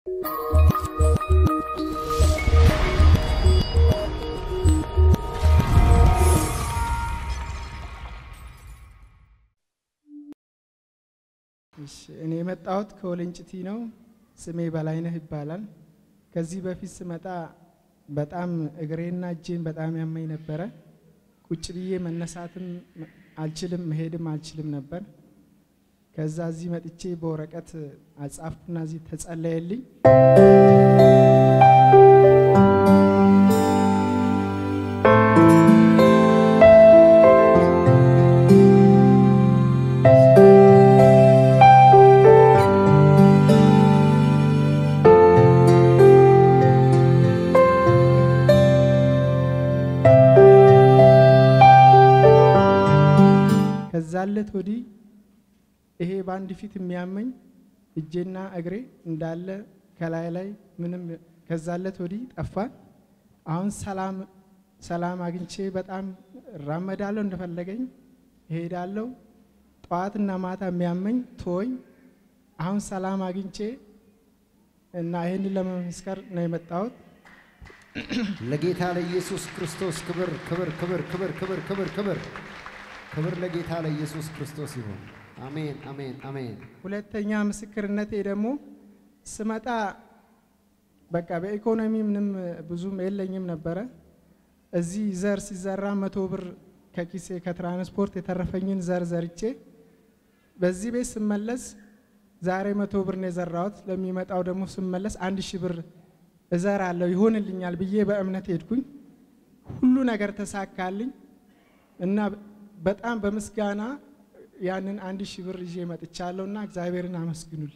እሺ እኔ የመጣሁት ከወለንጭቲ ነው። ስሜ በላይነህ ይባላል። ከዚህ በፊት ስመጣ በጣም እግሬና እጄን በጣም ያመኝ ነበረ። ቁጭ ብዬ መነሳትም አልችልም፣ መሄድም አልችልም ነበር። ከዛ እዚህ መጥቼ በወረቀት አጻፍኩና እዚህ ተጸለየልኝ። ከዛለት ወዲህ ይሄ በአንድ ፊት የሚያመኝ እጄና እግሬ እንዳለ ከላይ ላይ ምንም ከዛለት ወዲህ ጠፋ። አሁን ሰላም ሰላም አግኝቼ በጣም እራመዳለሁ፣ እንደፈለገኝ እሄዳለሁ። ጠዋትና ማታ የሚያመኝ ቶኝ አሁን ሰላም አግኝቼ እና ይህንን ለመመስከር ነው የመጣሁት። ለጌታ ለኢየሱስ ክርስቶስ ክብር ክብር ክብር ክብር ክብር ክብር ክብር ክብር ለጌታ ለኢየሱስ ክርስቶስ ይሁን። አሜን አሜን አሜን። ሁለተኛ ምስክርነቴ ደግሞ ስመጣ በቃ በኢኮኖሚ ምንም ብዙም የለኝም ነበረ። እዚህ ዘር ሲዘራ መቶ ብር ከኪሴ ከትራንስፖርት የተረፈኝን ዘር ዘርቼ በዚህ ቤት ስመለስ ዛሬ መቶ ብር ነው የዘራሁት። ለሚመጣው ደግሞ ስመለስ አንድ ሺህ ብር እዘራለሁ ይሆንልኛል ብዬ በእምነት ሄድኩኝ። ሁሉ ነገር ተሳካልኝ እና በጣም በምስጋና ያንን አንድ ሺህ ብር ይዤ መጥቻለሁ እና እግዚአብሔርን አመስግኑልኝ።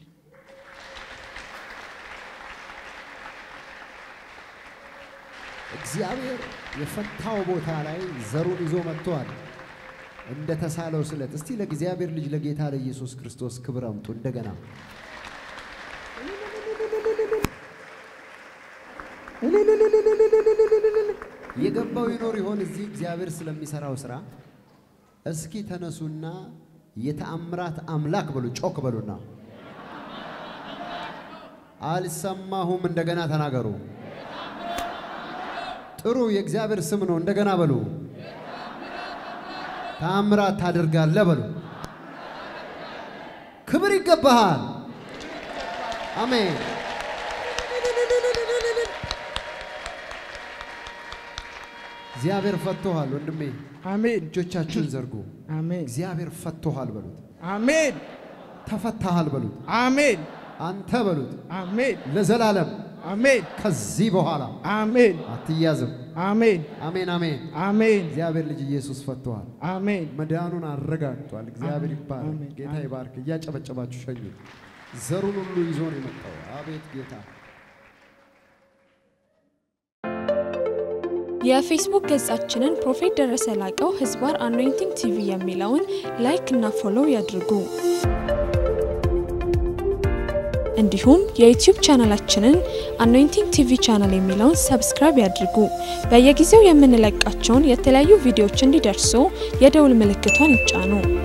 እግዚአብሔር የፈታው ቦታ ላይ ዘሩን ይዞ መጥቷል። እንደ ተሳለው ስለት። እስቲ ለእግዚአብሔር ልጅ ለጌታ ለኢየሱስ ክርስቶስ ክብር አምጡ እንደገና። የገባው ይኖር ይሆን እዚህ እግዚአብሔር ስለሚሰራው ስራ? እስኪ ተነሱና የተአምራት አምላክ በሉ፣ ጮክ በሉና አልሰማሁም። እንደገና ተናገሩ። ጥሩ የእግዚአብሔር ስም ነው። እንደገና በሉ። ተአምራት ታደርጋለህ በሉ። ክብር ይገባሃል። አሜን። እግዚአብሔር ፈቶሃል ወንድሜ። አሜን እጆቻችሁን ዘርጉ። አሜን እግዚአብሔር ፈቶሃል በሉት። አሜን ተፈታሃል በሉት። አሜን አንተ በሉት። አሜን ለዘላለም አሜን ከዚህ በኋላ አሜን አትያዝም። አሜን አሜን አሜን። አሜን እግዚአብሔር ልጅ ኢየሱስ ፈቶሃል። አሜን መዳኑን አረጋግጧል። እግዚአብሔር አሜን። ይባረክ። አሜን። ጌታ አሜን። ይባርክ። እያጨበጨባችሁ ሸኙ። ዘሩን ሁሉ ይዞ ነው የመጣው። አቤት ጌታ የፌስቡክ ገጻችንን ፕሮፌት ደረሰ ላቀው ህዝባር አኖይንቲንግ ቲቪ የሚለውን ላይክ እና ፎሎው ያድርጉ። እንዲሁም የዩቲዩብ ቻናላችንን አኖይንቲንግ ቲቪ ቻናል የሚለውን ሰብስክራይብ ያድርጉ። በየጊዜው የምንለቃቸውን የተለያዩ ቪዲዮዎች እንዲደርሱ የደውል ምልክቷን ይጫኑ።